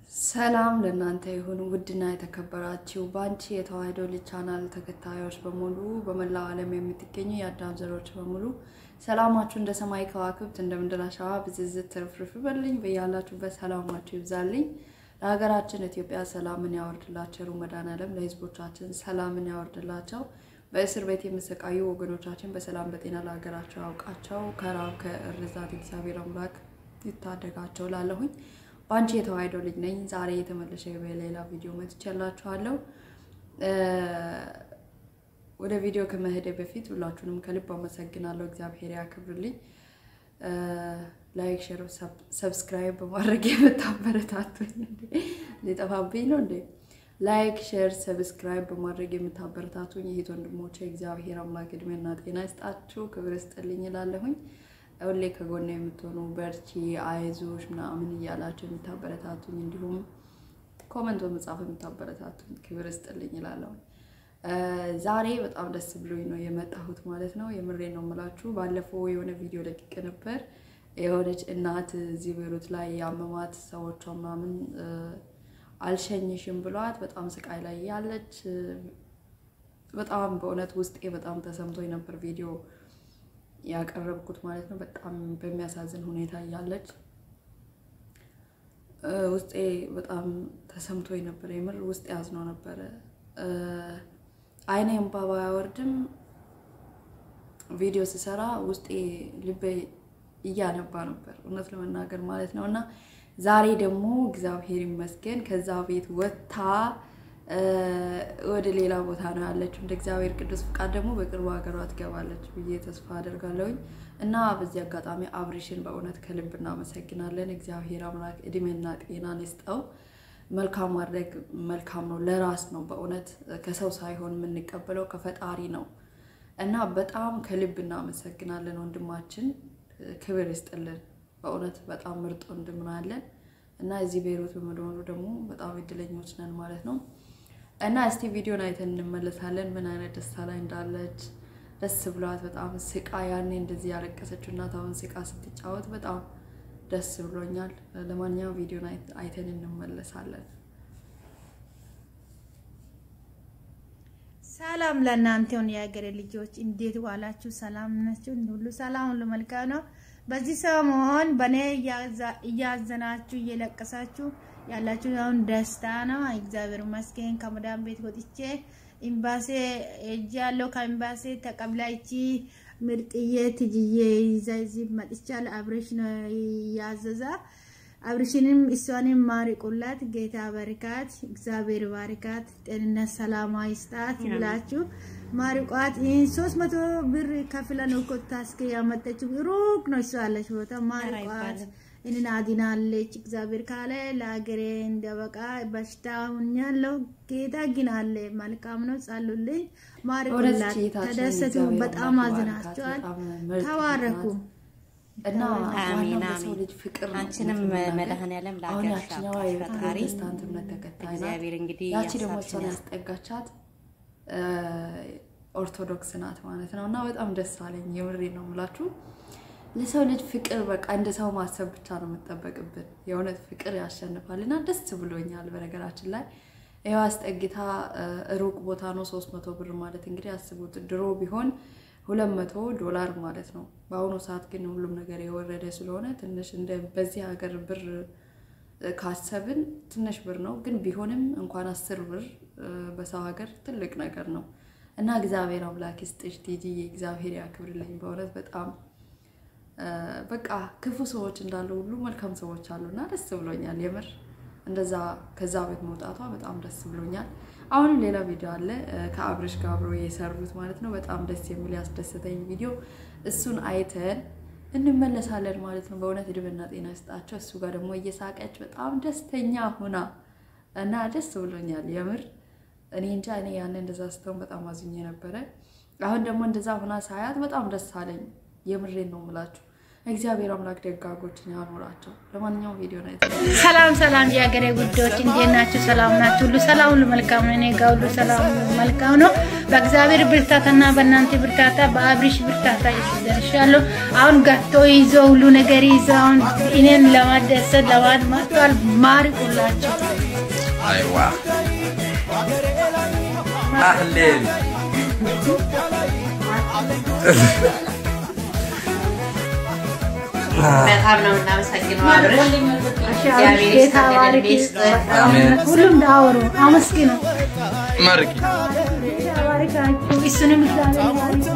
ሰላም ለእናንተ ይሁን ውድና የተከበራችሁ በአንቺ የተዋሕዶ ልጅ ቻናል ተከታዮች በሙሉ በመላው ዓለም የምትገኙ የአዳም ዘሮች በሙሉ ሰላማችሁ እንደ ሰማይ ከዋክብት እንደ ምድር አሸዋ ብዝዝት ትርፍርፍ በልኝ በያላችሁበት ሰላማችሁ ይብዛልኝ። ለሀገራችን ኢትዮጵያ ሰላምን ያወርድላቸው መድኃኔዓለም ለሕዝቦቻችን ሰላምን ያወርድላቸው። በእስር ቤት የሚሰቃዩ ወገኖቻችን በሰላም በጤና ለሀገራቸው ያውቃቸው። ከራብ ከእርዛት እግዚአብሔር አምላክ ይታደጋቸው ላለሁኝ በአንቺ የተዋሕዶ ልጅ ነኝ። ዛሬ የተመለሰ በሌላ ቪዲዮ መጥቻላችኋለሁ። ወደ ቪዲዮ ከመሄደ በፊት ሁላችሁንም ከልብ አመሰግናለሁ። እግዚአብሔር ያክብርልኝ። ላይክ፣ ሼር፣ ሰብስክራይብ በማድረግ የምታበረታቱኝ ሊጠፋብኝ ነው እንዴ? ላይክ፣ ሼር፣ ሰብስክራይብ በማድረግ የምታበረታቱኝ ይሄት ወንድሞቼ እግዚአብሔር አምላክ እድሜና ጤና ይስጣችሁ፣ ክብር ይስጥልኝ እላለሁኝ። ሁሌ ከጎና የምትሆኑ በርቺ፣ አይዞሽ ምናምን እያላችሁ የምታበረታቱኝ እንዲሁም ኮመንት በመጻፍ የምታበረታቱኝ ክብር ይስጥልኝ እላለሁ። ዛሬ በጣም ደስ ብሎኝ ነው የመጣሁት ማለት ነው። የምሬ ነው የምላችሁ። ባለፈው የሆነ ቪዲዮ ለቅቄ ነበር። የሆነች እናት እዚህ ቤሩት ላይ ያመማት ሰዎቿ ምናምን አልሸኝሽም ብሏት በጣም ስቃይ ላይ ያለች በጣም በእውነት ውስጤ በጣም ተሰምቶኝ ነበር ቪዲዮ ያቀረብኩት ማለት ነው። በጣም በሚያሳዝን ሁኔታ እያለች ውስጤ በጣም ተሰምቶኝ ነበር። የምር ውስጤ ያዝኖ ነበረ። አይኔ እንባ ባያወርድም ቪዲዮ ስሰራ ውስጤ ልቤ እያነባ ነበር እውነት ለመናገር ማለት ነው። እና ዛሬ ደግሞ እግዚአብሔር ይመስገን ከዛ ቤት ወጥታ ወደ ሌላ ቦታ ነው ያለችው። እንደ እግዚአብሔር ቅዱስ ፍቃድ ደግሞ በቅርቡ ሀገሯ ትገባለች ብዬ ተስፋ አደርጋለሁኝ። እና በዚህ አጋጣሚ አብሪሽን በእውነት ከልብ እናመሰግናለን። እግዚአብሔር አምላክ እድሜና ጤናን ይስጠው። መልካም ማድረግ መልካም ነው፣ ለራስ ነው። በእውነት ከሰው ሳይሆን የምንቀበለው ከፈጣሪ ነው። እና በጣም ከልብ እናመሰግናለን ወንድማችን፣ ክብር ይስጥልን። በእውነት በጣም ምርጥ ወንድም አለን እና እዚህ ቤይሩት በመሆኑ ደግሞ በጣም እድለኞች ነን ማለት ነው። እና እስቲ ቪዲዮን አይተን እንመለሳለን። ምን አይነት ደስታ ላይ እንዳለች ደስ ብሏት በጣም ስቃ ያኔ እንደዚህ ያለቀሰችው እናት አሁን ስቃ ስትጫወት በጣም ደስ ብሎኛል። ለማንኛውም ቪዲዮን አይተን እንመለሳለን። ሰላም ለእናንተ ይሁን የሀገሬ ልጆች፣ እንዴት ዋላችሁ? ሰላም ናችሁ? ሁሉ ሰላም፣ ሁሉ መልካም ነው። በዚህ ሰሞን በእኔ እያዘናችሁ እየለቀሳችሁ ያላችሁ አሁን ደስታ ነው። እግዚአብሔር ይመስገን። ከመዳን ቤት ወጥቼ ኤምባሲ ሄጄ ያለው ከኤምባሲ ተቀብላ ይቺ ምርጥዬ ትጅዬ ይዛ እዚህ መጥቻለሁ። አብሬሽ ነው ያዘዛ። አብሬሽንም እሷንም ማሪቁላት። ጌታ በርካት፣ እግዚአብሔር ባርካት፣ ጤንነት ሰላማ ይስጣት ብላችሁ ማሪቋት። ይህን ሶስት መቶ ብር ከፍለ ነው እኮ ታስከ ያመጠችው ሩቅ ነው እሷ ያለች ቦታ ማሪቋት እንን አድናለች። እግዚአብሔር ካለ ለሀገሬ እንደበቃ በሽታውን ያለው ጌታ ግን አለ። መልካም ነው። ጸሉልኝ፣ ማሪቁላት፣ ተደሰቱ። በጣም አዝናቸዋል። ተባረኩ እና አሜን ሰው ልጅ ፍቅር ነው። አንቺንም መድኃኔዓለም አሁን ለሀገርሽ ያችኛዋ ያብቃሽ ፈጣሪ። የፕሮቴስታንት እምነት ተከታይ ናት። እግዚአብሔር እንግዲህ ያቺ ደግሞ ያሳብሽን እሷን ያስጠጋቻት ኦርቶዶክስ ናት ማለት ነው። እና በጣም ደስ አለኝ። የምሬ ነው የምላችሁ። ለሰው ልጅ ፍቅር በቃ እንደ ሰው ማሰብ ብቻ ነው የምጠበቅብን። የእውነት ፍቅር ያሸንፋል እና ደስ ብሎኛል። በነገራችን ላይ ይኸው አስጠግታ ሩቅ ቦታ ነው ሶስት መቶ ብር ማለት እንግዲህ አስቡት። ድሮ ቢሆን ሁለት መቶ ዶላር ማለት ነው። በአሁኑ ሰዓት ግን ሁሉም ነገር የወረደ ስለሆነ ትንሽ እንደ በዚህ ሀገር ብር ካሰብን ትንሽ ብር ነው። ግን ቢሆንም እንኳን አስር ብር በሰው ሀገር ትልቅ ነገር ነው እና እግዚአብሔር አምላክ ይስጥሽ ቲጂዬ፣ እግዚአብሔር ያክብርልኝ። በእውነት በጣም በቃ ክፉ ሰዎች እንዳሉ ሁሉ መልካም ሰዎች አሉና ደስ ብሎኛል። የምር እንደዛ ከዛ ቤት መውጣቷ በጣም ደስ ብሎኛል። አሁንም ሌላ ቪዲዮ አለ ከአብርሽ ጋር አብሮ የሰሩት ማለት ነው። በጣም ደስ የሚል ያስደሰተኝ ቪዲዮ እሱን አይተን እንመለሳለን ማለት ነው። በእውነት እድሜና ጤና ይስጣቸው። እሱ ጋር ደግሞ እየሳቀች በጣም ደስተኛ ሆና እና ደስ ብሎኛል የምር እኔ እንጃ እኔ ያን እንደዛ ስተውን በጣም አዝኜ ነበረ። አሁን ደግሞ እንደዛ ሆና ሳያት በጣም ደስ አለኝ። የምሬን ነው የምላችሁ እግዚአብሔር አምላክ ደጋጎችን ያኖራቸው። ለማንኛውም ቪዲዮ ነው ሰላም ሰላም፣ የሀገሬ ጉዳዮች እንዴት ናችሁ? ሰላም ናችሁ? ሁሉ ሰላም፣ ሁሉ መልካም ነው። እኔ ጋር ሁሉ ሰላም፣ ሁሉ መልካም ነው። በእግዚአብሔር ብርታታና በእናንተ ብርታታ፣ በአብሪሽ ብርታታ ደርሻለሁ። አሁን ገቶ ይዞ ሁሉ ነገር ይዞ አሁን እኔን ለማደሰት ለማድ መጥቷል። ማርቁላቸው አይዋ አህሌን በጣም ነው እናመሰግነው አብረሽ እግዚአብሔር ጌታ ይስጥልን ባርክ፣ እድሜ ይስጥህ። አሜን። ሁሉም ዳወሩ አመስግኑ። መርቂ ባርካችሁ እሱንም እግዚአብሔር ባርክ።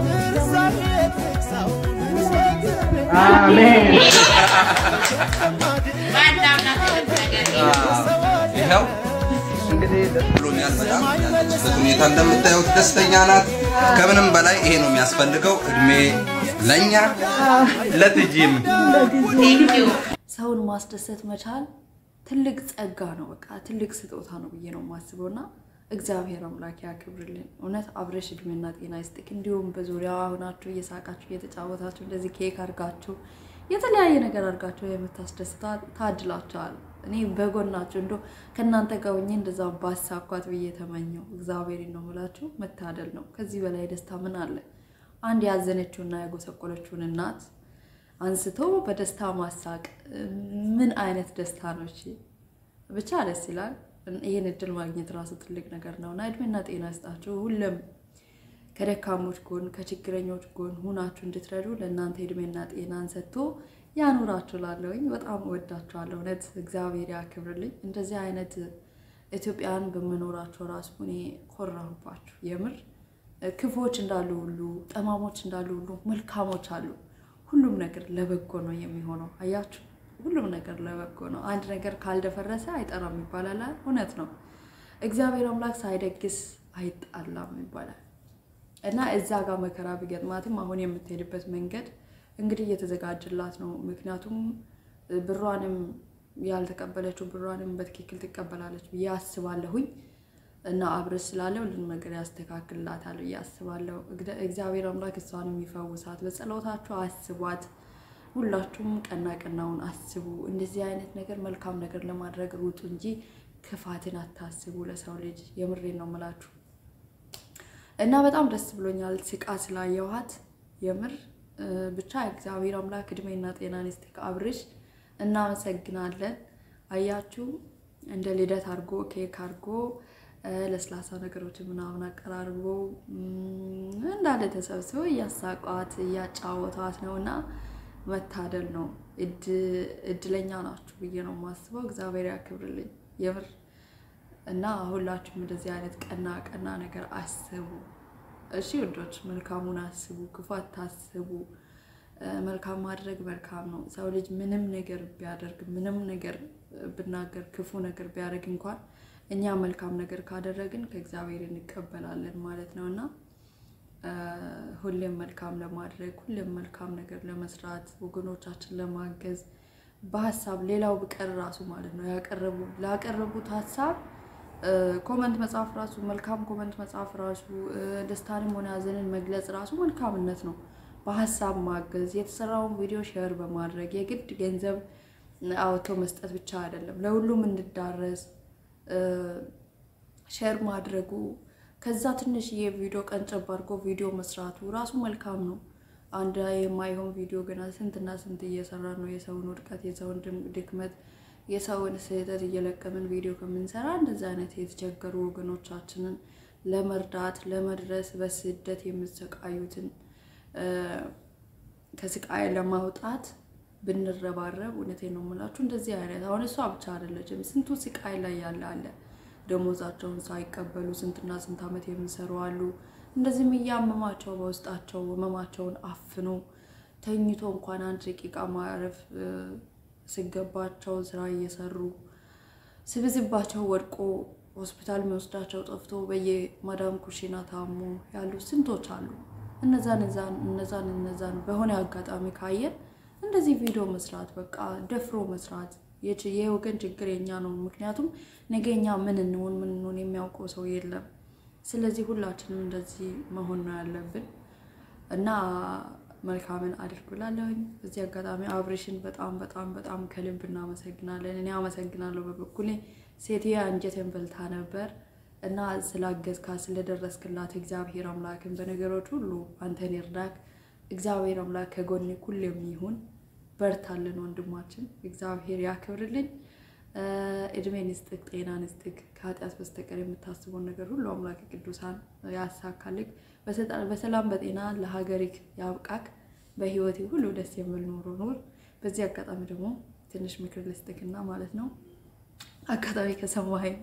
ይኸው እንግዲህ ደስ ብሎኛል በጣም ያለችበት ሁኔታ እንደምታዩት ደስተኛ ናት። ከምንም በላይ ይሄ ነው የሚያስፈልገው። እድሜ ለእኛ ለትጂም Thank you። ሰውን ማስደሰት መቻል ትልቅ ጸጋ ነው። በቃ ትልቅ ስጦታ ነው ብዬ ነው የማስበው እና እግዚአብሔር አምላክ ያክብርልን። እውነት አብረሽ እድሜና ጤና ይስጥክ። እንዲሁም በዙሪያ ሆናችሁ እየሳቃችሁ እየተጫወታችሁ እንደዚህ ኬክ አድርጋችሁ የተለያየ ነገር አድርጋችሁ የምታስደስታ ታድላችኋል። እኔ በጎናችሁ እንዶ ከእናንተ ጋር ሆኜ እንደዛ ባሳኳት ብዬ ተመኘው። እግዚአብሔር ነው የምላችሁ፣ መታደል ነው። ከዚህ በላይ ደስታ ምን አለ? አንድ ያዘነችውና ያጎሰቆለችውን እናት አንስቶ በደስታ ማሳቅ ምን አይነት ደስታ ነው? እሺ ብቻ ደስ ይላል። ይህን እድል ማግኘት ራሱ ትልቅ ነገር ነው እና እድሜና ጤና ይስጣችሁ። ሁሉም ከደካሞች ጎን ከችግረኞች ጎን ሁናችሁ እንድትረዱ ለእናንተ እድሜና ጤናን ሰጥቶ ያኑራችሁ። ላለውኝ በጣም እወዳችኋለሁ። እውነት እግዚአብሔር ያክብርልኝ። እንደዚህ አይነት ኢትዮጵያን በመኖራቸው ራሱ እኔ ኮራሁባችሁ። የምር ክፎች እንዳሉ ሁሉ ጠማሞች እንዳሉ ሁሉ መልካሞች አሉ። ሁሉም ነገር ለበጎ ነው የሚሆነው። አያችሁ፣ ሁሉም ነገር ለበጎ ነው። አንድ ነገር ካልደፈረሰ አይጠራም ይባላል። እውነት ነው። እግዚአብሔር አምላክ ሳይደግስ አይጣላም ይባላል እና እዛ ጋር መከራ ቢገጥማትም አሁን የምትሄድበት መንገድ እንግዲህ እየተዘጋጀላት ነው። ምክንያቱም ብሯንም ያልተቀበለችው ብሯንም በትክክል ትቀበላለች ብዬ አስባለሁኝ እና አብረሽ ስላለ ሁሉም ነገር ያስተካክልላታል ብዬ አስባለሁ። እግደ- እግዚአብሔር አምላክ እሷንም ይፈውሳት። በጸሎታችሁ አስቧት። ሁላችሁም ቀና ቀናውን አስቡ። እንደዚህ አይነት ነገር መልካም ነገር ለማድረግ ሩጡ እንጂ ክፋትን አታስቡ ለሰው ልጅ። የምሬን ነው የምላችሁ እና በጣም ደስ ብሎኛል ስቃ ስላየኋት የምር እ፣ ብቻ እግዚአብሔር አምላክ እድሜና ጤናን ይስጥክ። አብርሽ እናመሰግናለን። አያችሁ እንደ ልደት አድርጎ ኬክ አድርጎ እ፣ ለስላሳ ነገሮችን ምናምን አቀራርቦ እም፣ እንዳለ ተሰብስበው እያሳቋት እያጫወቷት ነው እና መታደል ነው። እድ- እድለኛ ናችሁ ብዬ ነው የማስበው። እግዚአብሔር ያክብርልኝ የምር እና ሁላችሁም እንደዚህ አይነት ቀና ቀና ነገር አስቡ። እሺ ውዶች፣ መልካሙን አስቡ፣ ክፉ አታስቡ። እ፣ መልካም ማድረግ መልካም ነው። ሰው ልጅ ምንም ነገር ቢያደርግ ምንም ነገር ብናገር ክፉ ነገር ቢያደርግ እንኳን እኛ መልካም ነገር ካደረግን ከእግዚአብሔር እንቀበላለን ማለት ነው እና እ፣ ሁሌም መልካም ለማድረግ ሁሌም መልካም ነገር ለመስራት ወገኖቻችን ለማገዝ በሀሳብ ሌላው ቢቀር ራሱ ማለት ነው ያቀረቡ ላቀረቡት ሀሳብ እ፣ ኮመንት መጻፍ ራሱ መልካም ኮመንት መጻፍ ራሱ እ፣ ደስታንም ሆነ ሀዘንን መግለጽ ራሱ መልካምነት ነው። በሀሳብ ማገዝ የተሰራውን ቪዲዮ ሼር በማድረግ የግድ ገንዘብ አውጥቶ መስጠት ብቻ አይደለም፣ ለሁሉም እንድዳረስ እ፣ ሼር ማድረጉ ከዛ ትንሽዬ ቪዲዮ ቀንጨብ አድርጎ ቪዲዮ መስራቱ ራሱ መልካም ነው። አንድ የማይሆን ቪዲዮ ገና ስንትና ስንት እየሰራ ነው የሰውን ውድቀት፣ የሰውን ድም- ድክመት፣ የሰውን ስህተት እየለቀምን ቪዲዮ ከምንሰራ እንደዚህ አይነት የተቸገሩ ወገኖቻችንን ለመርዳት ለመድረስ በስደት የሚሰቃዩትን እ፣ ከስቃይ ለማውጣት ብንረባረብ እውነቴን ነው የምላችሁ። እንደዚህ አይነት አሁን እሷ ብቻ አይደለችም፣ ስንቱ ስቃይ ላይ ያለ አለ። ደሞዛቸውን ሳይቀበሉ ስንትና ስንት ዓመት የሚሰሩ አሉ። እንደዚህም እያመማቸው በውስጣቸው ህመማቸውን አፍኖ ተኝቶ እንኳን አንድ ደቂቃ ማረፍ እ፣ ሲገባቸው ስራ እየሰሩ ስብዝባቸው ወድቆ ሆስፒታል የሚወስዳቸው ጠፍቶ በየማዳም ኩሽና ታሞ ያሉ ስንቶች አሉ። እነዛን እነዛን እነዛን እነዛን በሆነ አጋጣሚ ካየን እንደዚህ ቪዲዮ መስራት በቃ ደፍሮ መስራት የች- የወገን ችግር የኛ ነው። ምክንያቱም ነገ እኛ ምን እንሆን ምን እንሆን የሚያውቀው ሰው የለም። ስለዚህ ሁላችንም እንደዚህ መሆን ነው ያለብን እና መልካምን አድርጉላለሁኝ። በዚህ አጋጣሚ አብሬሽን በጣም በጣም በጣም ከልብ እናመሰግናለን። እኔ አመሰግናለሁ በበኩሌ ሴትዬ አንጀቴን በልታ ነበር እና ስላገዝካት ስለደረስክላት እግዚአብሔር አምላክን በነገሮች ሁሉ አንተን ይርዳክ። እግዚአብሔር አምላክ ከጎኔ ሁሌም ይሁን። በርታልን ወንድማችን፣ እግዚአብሔር ያክብርልኝ። እድሜን ይስጥክ፣ ጤናን ይስጥክ። ከኃጢአት በስተቀር የምታስበውን ነገር ሁሉ አምላክ ቅዱሳን ያሳካልክ። በሰላም በጤና ለሀገሪክ ያብቃክ። በህይወቴ ሁሉ ደስ የሚል ኑሮ ኑር። በዚህ አጋጣሚ ደግሞ ትንሽ ምክር ልስጥክና ማለት ነው አጋጣሚ ከሰማኸኝ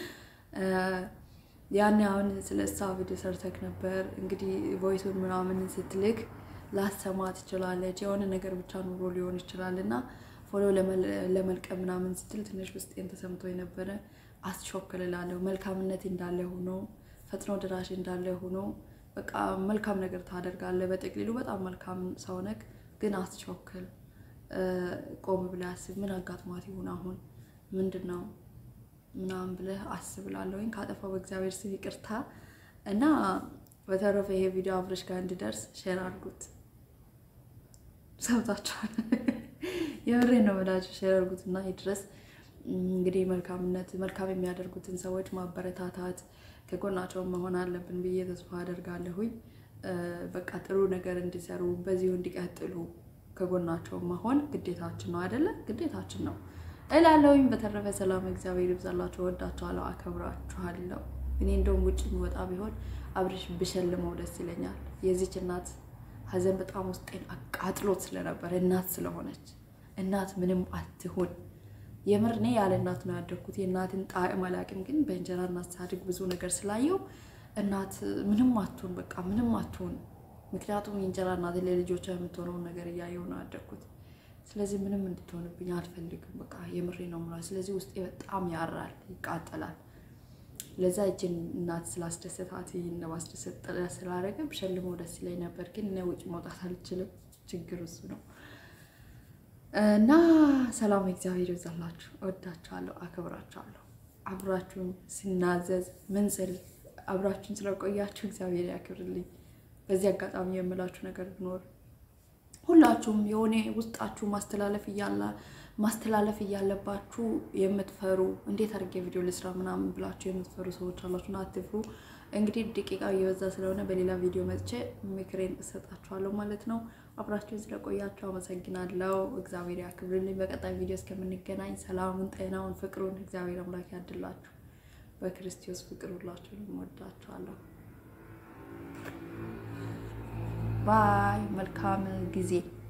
ያኔ አሁን ስለ እሷ ቪዲዮ ሰርተክ ነበር። እንግዲህ ቮይሱን ምናምን ስትልክ ላሰማ ትችላለች። የሆነ ነገር ብቻ ኑሮ ሊሆን ይችላል እና ፎሎ ለመልቀም ምናምን ስትል ትንሽ ውስጤን ተሰምቶ የነበረ አስቾክልላለሁ። መልካምነት እንዳለ ሆኖ ፈጥኖ ድራሽ እንዳለ ሆኖ በቃ መልካም ነገር ታደርጋለህ። በጥቅሊሉ በጣም መልካም ሰው ነክ፣ ግን አስቾክል። ቆም ብለህ አስብ። ምን አጋጥሟት ይሁን አሁን ምንድን ነው ምናምን ብለህ አስብላለሁኝ። ካጠፋው በእግዚአብሔር ስም ይቅርታ እና በተረፈ ይሄ ቪዲዮ አብረሽ ጋር እንዲደርስ ሼር አድርጉት። ሰምታችኋል። የምሬ ነው የምላችሁ። ሼር አድርጉት እና ይድረስ። እንግዲህ መልካምነት መልካም የሚያደርጉትን ሰዎች ማበረታታት ከጎናቸው መሆን አለብን ብዬ ተስፋ አደርጋለሁኝ። በቃ ጥሩ ነገር እንዲሰሩ በዚሁ እንዲቀጥሉ ከጎናቸው መሆን ግዴታችን ነው አይደለ? ግዴታችን ነው እላለሁኝ። በተረፈ ሰላም እግዚአብሔር ይብዛላችሁ። ወዳችኋለሁ፣ አከብራችኋለሁ። እኔ እንደውም ውጭ የሚወጣ ቢሆን አብሬሽ ብሸልመው ደስ ይለኛል። የዚች እናት ሀዘን በጣም ውስጤን አቃጥሎት ስለነበረ እናት ስለሆነች እናት ምንም አትሁን። የምር እኔ ያለ እናት ነው ያደግኩት። የእናትን ጣዕም አላውቅም፣ ግን በእንጀራ እናት ሳድግ ብዙ ነገር ስላየው እናት ምንም አትሁን፣ በቃ ምንም አትሁን። ምክንያቱም የእንጀራ እናት ለልጆቿ የምትሆነውን ነገር እያየው ነው ያደግኩት። ስለዚህ ምንም እንድትሆንብኝ አልፈልግም። በቃ የምሬ ነው የምለው። ስለዚህ ውስጤ በጣም ያራል፣ ይቃጠላል። ለዛ እጅን እናት ስላስደሰታት ይህን ለማስደሰት ጥረት ስላደረገ ብሸልመው ደስ ይለኝ ነበር፣ ግን እኔ ውጭ መውጣት አልችልም። ችግር እሱ ነው እና ሰላም እግዚአብሔር ይብዛላችሁ። እወዳችኋለሁ፣ አከብራችኋለሁ። አብራችሁን ስናዘዝ ምን ስል አብራችሁን ስለቆያችሁ እግዚአብሔር ያክብርልኝ። በዚህ አጋጣሚ የምላችሁ ነገር ቢኖር ሁላችሁም የሆነ ውስጣችሁ ማስተላለፍ እያለ ማስተላለፍ እያለባችሁ የምትፈሩ እንዴት አድርጌ ቪዲዮ ልስራ ምናምን ብላችሁ የምትፈሩ ሰዎች አላችሁና አትፍሩ። እንግዲህ ደቂቃው እየበዛ ስለሆነ በሌላ ቪዲዮ መጥቼ ምክሬን እሰጣችኋለሁ ማለት ነው። አብራችሁን ስለቆያችሁ አመሰግናለሁ። እግዚአብሔር ያክብርልኝ። በቀጣይ ቪዲዮ እስከምንገናኝ ሰላሙን፣ ጤናውን፣ ፍቅሩን እግዚአብሔር አምላክ ያድላችሁ። በክርስቶስ ፍቅር ሁላችሁንም እወዳችኋለሁ። ባይ መልካም ጊዜ